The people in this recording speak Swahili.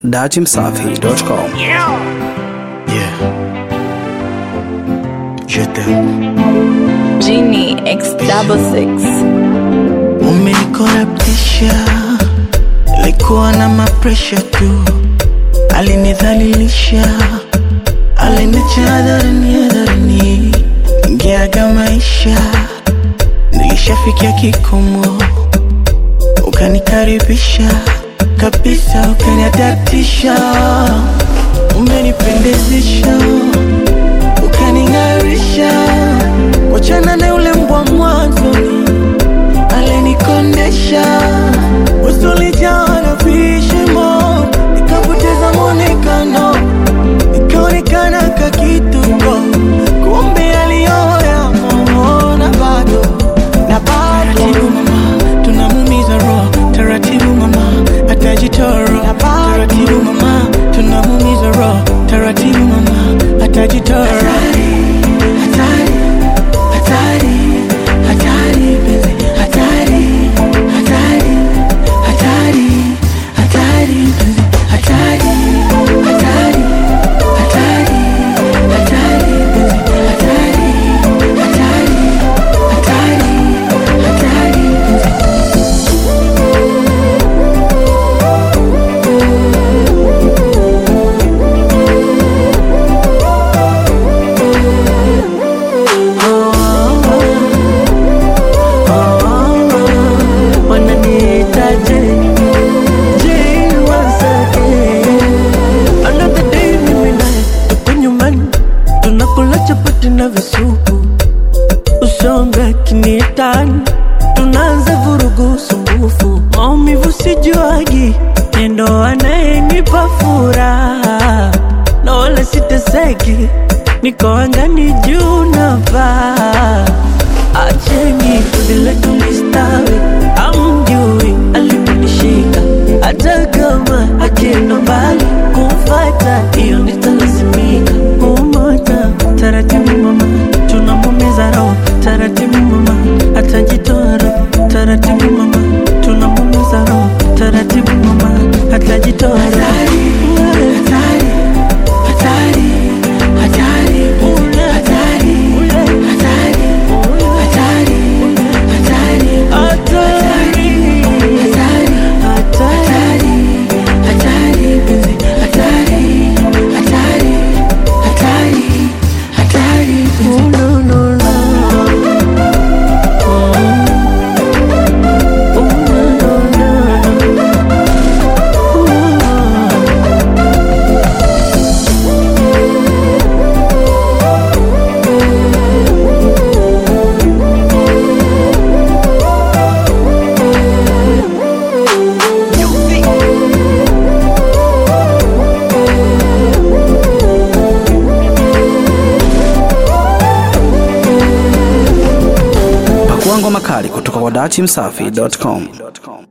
datimsafi.com. Yeah. Je t'aime. Genie X double six. Umenikorabtisha, likuwa na mapresha tu, alinidhalilisha, aliniacha hadharani hadharani, ingeaga maisha, nilishafikia kikomo, ukanikaribisha kabisa, ukaniadaptisha, umenipendezesha, ukaning'arisha, wachana na yule mbwa mwanzoni alinikondesha usulijawa na vishimo, nikapoteza mwonekano, nikaonekana kakituko, kumbe aliyoya na bado na bado. Taratibu mama, tunamumiza roho, taratibu mama, atajitoro. Taratibu mama, tunamumiza roho, taratibu mama, atajitoro. Hatari, hatari, hatari, penzi, hatari, hatari, hatari, hatari, penzi, hatari, hatari, hatari, hatari, penzi, hatari, hatari, hatari, hatari, penzi. wananiitaje je wasake another day mimi naye tuko nyumbani tunakula chapati na visupu usonga kinietani tunaanza vurugu sumbufu maumivu sijuagi nendo anayenipa furaha na wala siteseki niko angani juu na paa acheni vile tulistawi amjui aliponishika hata kama akienda mbali kumfata hiyo nitalazimika kumota taratibu mama tunamumiza roho taratibu mama atajitoa roho taratibu mama tunamumiza roho taratibu mama atajitoa roho hatari, hatari, hatari, hatari, hatari, hatari, hatari, hatari, hatari, hatari, penzi, hatari, hatari, hatari, hatari, penzi. No, no, no. Oh, no, no, no. Oh. Pakua ngoma kali kutoka kwa datimsafi.com.